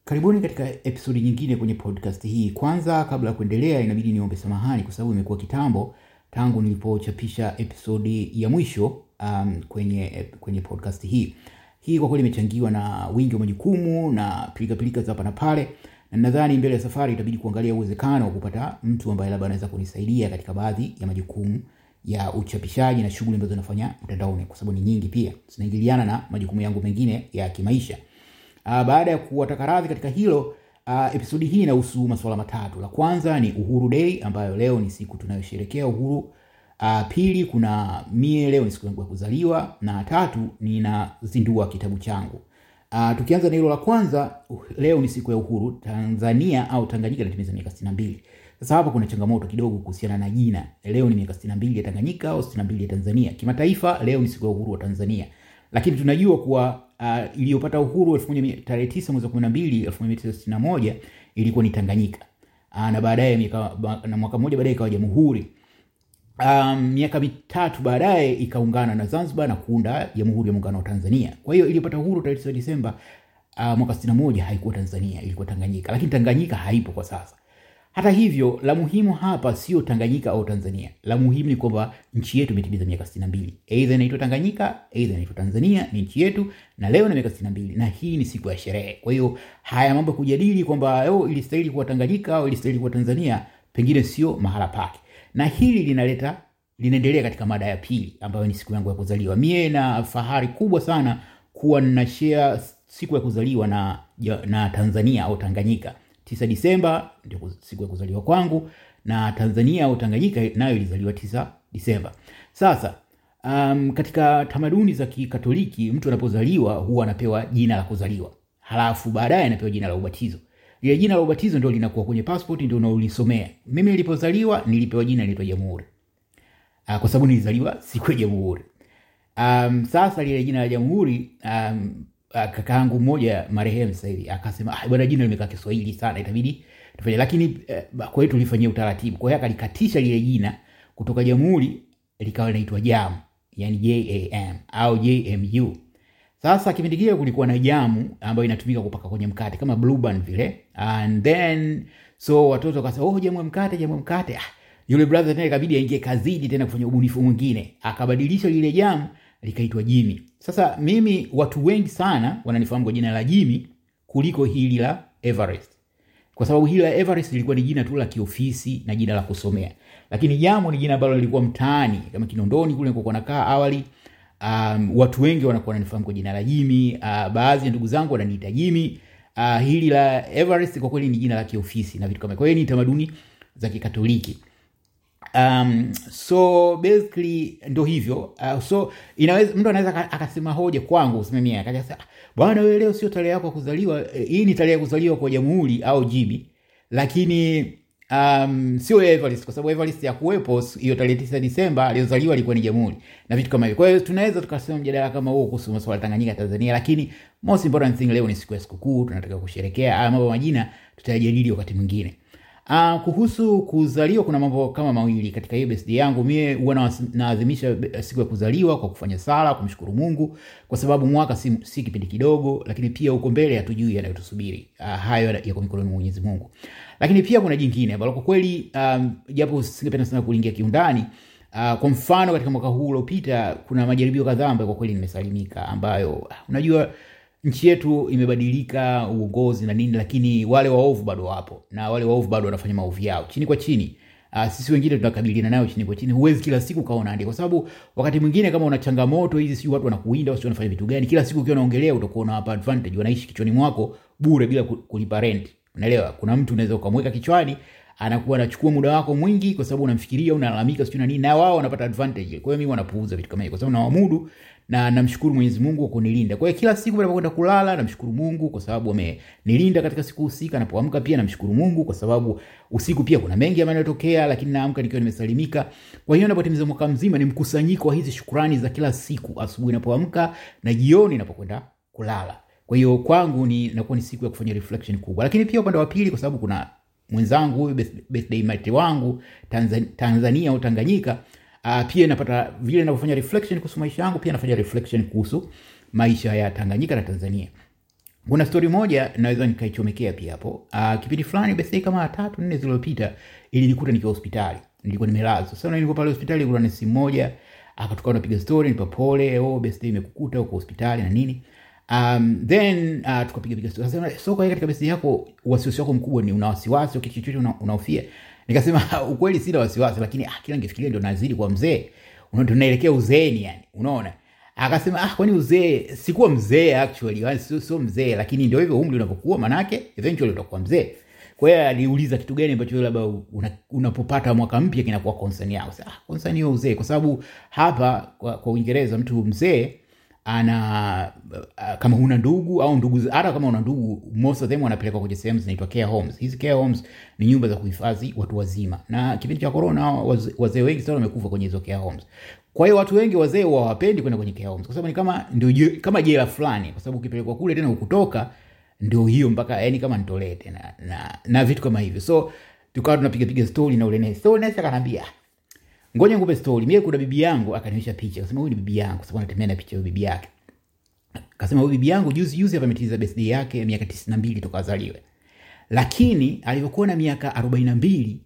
Karibuni katika episodi nyingine kwenye podcast hii. Kwanza, kabla ya kuendelea, inabidi niombe samahani kwa sababu imekuwa kitambo tangu nilipochapisha episodi ya mwisho um, kwenye, kwenye podcast hii. Hii kwa kweli imechangiwa na wingi wa majukumu na pilikapilika za hapa na pale, na nadhani mbele ya safari itabidi kuangalia uwezekano wa kupata mtu ambaye labda anaweza kunisaidia katika baadhi ya majukumu ya uchapishaji na shughuli ambazo nafanya mtandaoni, kwa sababu ni nyingi, pia zinaingiliana na majukumu yangu mengine ya kimaisha. Uh, baada ya kuwataka radhi katika hilo uh, episodi hii inahusu masuala matatu. La kwanza ni Uhuru Day ambayo leo ni siku tunayosherekea uhuru. Uh, pili kuna mie leo ni siku yangu ya kuzaliwa, na tatu ninazindua kitabu changu. Uh, tukianza na hilo la kwanza, uh, leo ni siku ya uhuru. Tanzania au Tanganyika inatimiza miaka sitini na mbili. Sasa hapa kuna changamoto kidogo kuhusiana na jina. Leo ni miaka sitini na mbili ya Tanganyika au sitini na mbili ya Tanzania. Kimataifa leo ni siku ya uhuru wa Tanzania, lakini tunajua kuwa uh, iliyopata uhuru elfu moja tarehe tisa mwezi wa kumi na mbili elfu moja mia tisa sitini na moja ilikuwa ni Tanganyika uh, na baadaye na mwaka mmoja baadaye ikawa jamhuri. Um, miaka mitatu baadaye ikaungana na Zanzibar na kuunda Jamhuri ya Muungano wa Tanzania. Kwa hiyo iliyopata uhuru tarehe tisa Disemba uh, mwaka sitini na moja haikuwa Tanzania, ilikuwa Tanganyika, lakini Tanganyika haipo kwa sasa. Hata hivyo, la muhimu hapa sio Tanganyika au Tanzania. La muhimu ni kwamba nchi yetu imetimiza miaka sitini na mbili. Aidha inaitwa Tanganyika, aidha inaitwa Tanzania, ni nchi yetu na leo na miaka sitini na mbili, na hii ni siku ya sherehe. Kwa hiyo haya mambo kujadili kwamba oh, ilistahili kuwa Tanganyika au ilistahili kuwa Tanzania, pengine sio mahala pake, na hili linaleta linaendelea katika mada ya pili ambayo ni siku yangu ya kuzaliwa. Mie na fahari kubwa sana kuwa nina share siku ya kuzaliwa na, na Tanzania au Tanganyika. Tisa Disemba ndio siku ya kuzaliwa kwangu na Tanzania au Tanganyika nayo ilizaliwa tisa Disemba. Sasa um, katika tamaduni za Kikatoliki mtu anapozaliwa huwa anapewa jina la kuzaliwa, halafu baadaye anapewa jina la ubatizo. Lile jina la ubatizo ndio linakuwa kwenye passport, ndio unaolisomea. Mimi nilipozaliwa nilipewa jina linaitwa Jamhuri uh, kwa sababu nilizaliwa siku ya Jamhuri. Um, sasa lile jina la Jamhuri um, kakaangu mmoja marehemu sasa hivi akasema, ah, bwana jina limekaa Kiswahili sana, itabidi tufanye, lakini eh, kwa hiyo tulifanyia utaratibu. Kwa hiyo akalikatisha lile jina kutoka Jamhuri likawa linaitwa Jam, yani JAM au JMU. Sasa kipindi kile kulikuwa na jamu ambayo inatumika kupaka kwenye mkate kama Blue Band vile, and then so watoto wakasema, oh, jamu mkate, jamu mkate. Ah, yule brother tena ikabidi aingie kazidi tena kufanya ubunifu mwingine, akabadilisha lile jamu likaitwa Jimmy. Sasa mimi watu wengi sana wananifahamu kwa jina la Jimmy kuliko hili la Everest, kwa sababu hili la Everest lilikuwa ni jina tu la kiofisi na jina la kusomea, lakini Jamu ni jina ambalo lilikuwa mtaani kama Kinondoni kule nilikokuwa nakaa awali. Um, watu wengi wanakuwa wananifahamu kwa jina la Jimmy. Uh, baadhi ya ndugu zangu wananiita Jimmy. Uh, hili la Everest kwa kweli ni jina la kiofisi na vitu kama. Kwa hiyo ni tamaduni za Kikatoliki. Um, so basically ndo hivyo. Uh, so inaweza mtu anaweza akasema hoja kwangu usimamia akaja sasa, bwana wewe leo sio tarehe yako ya kuzaliwa, hii ni tarehe ya kuzaliwa kwa Jamhuri au Jimmy, lakini um, sio Everest kwa sababu Everest ya kuwepo hiyo tarehe tisa Disemba aliyozaliwa alikuwa ni Jamhuri na vitu kama hivyo. Kwa hiyo tunaweza tukasema mjadala kama huo kuhusu masuala ya Tanganyika Tanzania, lakini most important thing leo ni siku ya sikukuu, tunataka kusherekea. Haya mambo majina tutayajadili wakati mwingine. Uh, kuhusu kuzaliwa kuna mambo kama mawili katika hiyo birthday yangu. Mie huwa naadhimisha siku ya kuzaliwa kwa kufanya sala, kumshukuru Mungu kwa sababu mwaka si, si kipindi kidogo, lakini pia uko mbele hatujui yanayotusubiri. Uh, hayo yako mikononi mwa Mwenyezi Mungu. Lakini pia kuna jingine ambalo kwa kweli um, japo singependa sana kuingia kiundani uh, kwa mfano katika mwaka huu uliopita kuna majaribio kadhaa ambayo kwa kweli nimesalimika, ambayo unajua nchi yetu imebadilika uongozi na nini, lakini wale waovu bado wapo na wale waovu bado wanafanya maovu yao chini kwa chini. Uh, sisi wengine tunakabiliana nayo chini kwa chini. Huwezi kila siku kaona andika, kwa sababu wakati mwingine kama una changamoto hizi, sio watu wanakuinda, sio wanafanya vitu gani, kila siku ukiwa unaongelea utakuwa unawapa advantage, wanaishi kichwani mwako bure bila kulipa rent. Unaelewa? Kuna mtu unaweza ukamweka kichwani anakuwa anachukua muda wako mwingi kwa sababu unamfikiria, unalalamika sio na nini, na wao wanapata advantage. Kwa hiyo mimi wanapuuza vitu kama hivyo, kwa sababu nawamudu na namshukuru Mwenyezi Mungu kwa kunilinda. Kwa hiyo kila siku ninapokwenda kulala namshukuru Mungu kwa sababu amenilinda katika siku husika. Napoamka pia namshukuru Mungu kwa sababu usiku pia kuna mengi yanayotokea, lakini naamka nikiwa nimesalimika. Kwa hiyo napotimiza mwaka mzima ni mkusanyiko wa hizi shukrani za kila siku, asubuhi napoamka na jioni napokwenda kulala. Kwa hiyo kwangu ni nakuwa ni siku ya kufanya reflection kubwa, lakini pia upande wa pili, kwa sababu kuna mwenzangu huyu birthday mate wangu Tanzania, Tanzania au Tanganyika Uh, pia napata vile ninavyofanya reflection kuhusu maisha yangu, pia nafanya reflection kuhusu maisha ya Tanganyika na Tanzania. kuna stori moja naweza nikaichomekea pia hapo. Uh, kipindi fulani basi kama tatu nne zilizopita ilinikuta nikiwa hospitali, nilikuwa nimelazwa. Sasa nilikuwa pale hospitali, kuna nesi mmoja akatoka napiga story, nipa pole, oh best imekukuta uko hospitali na nini. Um, then uh, tukapiga piga story. Akasema so kwa hiyo katika best yako wasiwasi wako mkubwa ni una wasiwasi au kitu chochote una- unahofia? Nikasema ukweli sina wasiwasi, lakini ah, kila ningefikiria ndio nazidi kwa mzee, unaona tunaelekea uzeeni yani, unaona akasema ah, kwani uzee sikuwa mzee actually yani sio, sio mzee lakini ndio hivyo umri unavyokuwa manake eventually utakuwa mzee kwa hiyo aliuliza kitu gani ambacho wewe labda una- unapopata mwaka mpya kinakuwa concern yako Sasa, ah, concern hiyo uzee kwa sababu hapa kwa, kwa uingereza mtu mzee ana uh, kama huna ndugu au ndugu hata kama una ndugu most of them wanapelekwa kwenye sehemu zinaitwa care homes hizi care homes ni nyumba za kuhifadhi watu wazima na kipindi cha corona wazee wazee wengi sana wamekufa kwenye hizo care homes kwa hiyo watu wengi wazee hawapendi kwenda kwenye care homes kwa sababu ni kama ndio je- kama jela fulani kwa sababu ukipelekwa kule tena ukutoka ndio hiyo mpaka yani kama nitolee tena na, na vitu kama hivyo so tukawa tunapiga piga story na ule nesi so nesi akanambia ngoja nikupe story mie kuna bibi yangu akanionyesha picha akasema huyu ni bibi yangu kwa sababu anatembea na picha ya bibi yake akasema huyu bibi yangu juzi juzi hapa ametimiza birthday yake miaka tisini na mbili toka azaliwe lakini alivyokuwa na miaka arobaini na mbili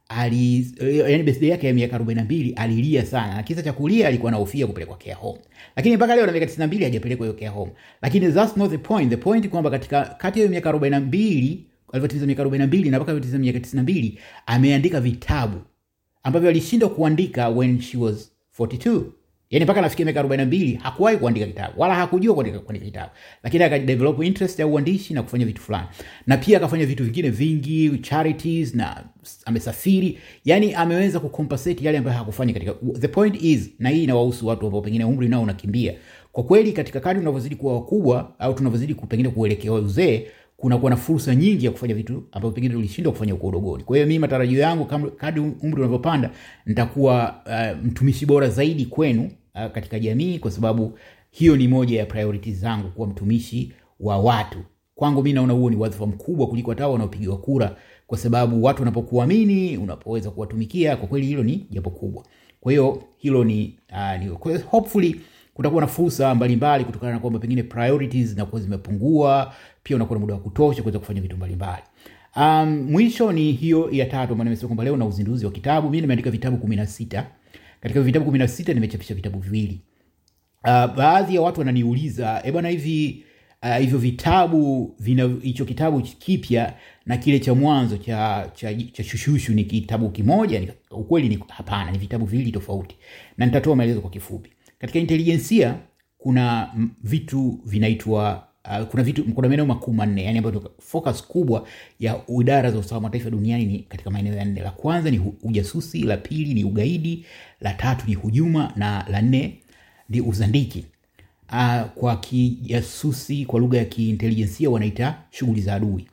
ali yani birthday yake ya miaka arobaini na mbili alilia sana na kisa cha kulia alikuwa anahofia kupelekwa care home lakini mpaka leo na miaka tisini na mbili hajapelekwa hiyo care home lakini that's not the point the point kwamba katika kati ya hiyo miaka arobaini na mbili alivyotimiza miaka arobaini na mbili na mpaka alivyotimiza miaka tisini na mbili ameandika vitabu ambavyo alishindwa kuandika when she was 42 yani mpaka nafikia miaka 42 hakuwahi kuandika kitabu wala hakujua kuandika, kuandika kitabu lakini akadevelop interest ya uandishi na kufanya vitu fulani na pia akafanya vitu vingine vingi charities na amesafiri yani ameweza kucompensate yale ambayo hakufanya katika the point is na hii inawahusu watu ambao pengine umri nao unakimbia kwa kweli katika kadri unavyozidi kuwa wakubwa au tunavyozidi ku- pengine kuelekea uzee kunakuwa na fursa nyingi ya kufanya vitu ambavyo pengine ulishindwa kufanya uko udogoni kwa hiyo mimi matarajio yangu kama- kadri umri unavyopanda nitakuwa uh, mtumishi bora zaidi kwenu uh, katika jamii kwa sababu hiyo ni moja ya priorities zangu kuwa mtumishi wa watu kwangu mi naona huo ni wadhifa mkubwa kuliko hata hao wanaopigiwa kura kwa sababu watu wanapokuamini unapoweza kuwatumikia kwa kweli hilo ni jambo kubwa kwa hiyo hilo ni, uh, ni kwa hiyo hopefully kutakuwa na fursa mbalimbali kutokana na kwamba pengine priorities zinakuwa zimepungua pia unakuwa na muda wa kutosha kuweza kufanya vitu mbalimbali um, mwisho ni hiyo ya tatu ambayo nimesema kwamba leo na uzinduzi wa kitabu mi nimeandika vitabu kumi na sita katika vitabu kumi na sita nimechapisha vitabu viwili uh, baadhi ya watu wananiuliza e bwana hivi uh, hivyo vitabu vina hicho kitabu kipya na kile cha mwanzo cha, cha, cha shushushu ni kitabu kimoja ni, ukweli ni hapana ni vitabu viwili tofauti na nitatoa maelezo kwa kifupi katika intelijensia kuna mm, vitu vinaitwa Uh, kuna vitu kuna maeneo makuu manne yani ambayo ndio focus kubwa ya idara za usalama wa taifa duniani ni katika maeneo ya nne la kwanza ni hu- ujasusi la pili ni ugaidi la tatu ni hujuma na la nne ni uzandiki uh, kwa kijasusi kwa lugha ya kiintelijensia wanaita shughuli za adui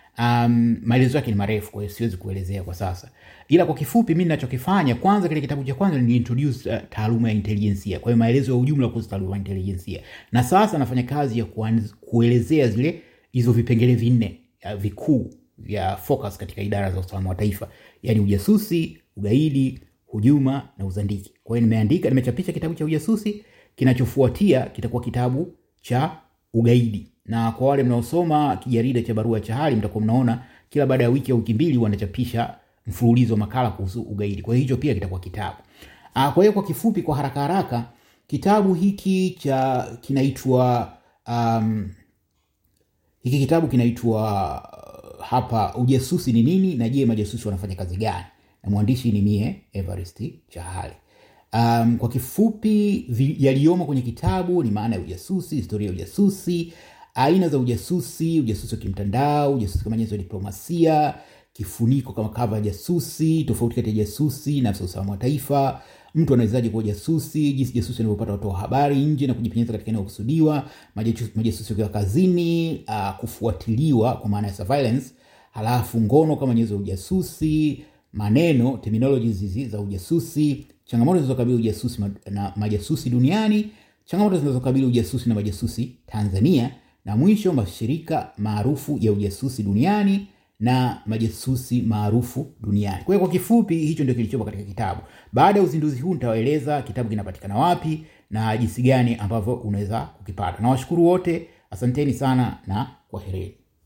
um, maelezo yake ni marefu kwa hiyo siwezi kuelezea kwa sasa ila kwa kifupi mi nachokifanya kwanza kile kitabu cha kwanza ni introduce uh, taaluma ya intelijensia kwa hiyo maelezo ya ujumla kuhusu taaluma ya intelijensia na sasa nafanya kazi ya kuanz, kuelezea zile hizo vipengele vinne uh, vikuu vya focus katika idara za usalama wa taifa yaani ujasusi ugaidi hujuma na uzandiki kwa hiyo nimeandika nimechapisha kitabu cha ujasusi kinachofuatia kitakuwa kitabu cha ugaidi na kwa wale mnaosoma kijarida cha barua cha hali mtakuwa mnaona kila baada ya wiki au wiki mbili wanachapisha mfululizo wa makala kuhusu ugaidi kwa hiyo hicho pia kitakuwa kitabu Ah, kwa hiyo kwa kifupi kwa haraka haraka kitabu hiki cha kinaitwa um, hiki kitabu kinaitwa uh, hapa ujasusi ni nini na je majasusi wanafanya kazi gani na mwandishi ni mie everest chahali um, kwa kifupi vi- yaliyomo kwenye kitabu ni maana ya ujasusi historia ya ujasusi aina za ujasusi ujasusi wa kimtandao ujasusi kama nyenzo ya diplomasia kifuniko kama kava ya jasusi tofauti kati ya jasusi na afisa usalama wa taifa mtu anawezaje kuwa jasusi jinsi jasusi anavyopata watoa habari nje na kujipenyeza katika eneo kusudiwa majasusi majasusi wakiwa kazini uh, kufuatiliwa kwa maana ya surveillance halafu ngono kama nyenzo ya ujasusi maneno terminologies hizi za ujasusi changamoto zinazokabili ujasusi ma- na majasusi duniani changamoto zinazokabili ujasusi na majasusi tanzania na mwisho mashirika maarufu ya ujasusi duniani na majasusi maarufu duniani kwa hiyo kwa kifupi hicho ndio kilichopo katika kitabu baada ya uzinduzi huu nitawaeleza kitabu kinapatikana wapi na jinsi gani ambavyo unaweza kukipata nawashukuru wote asanteni sana na Kwaherini.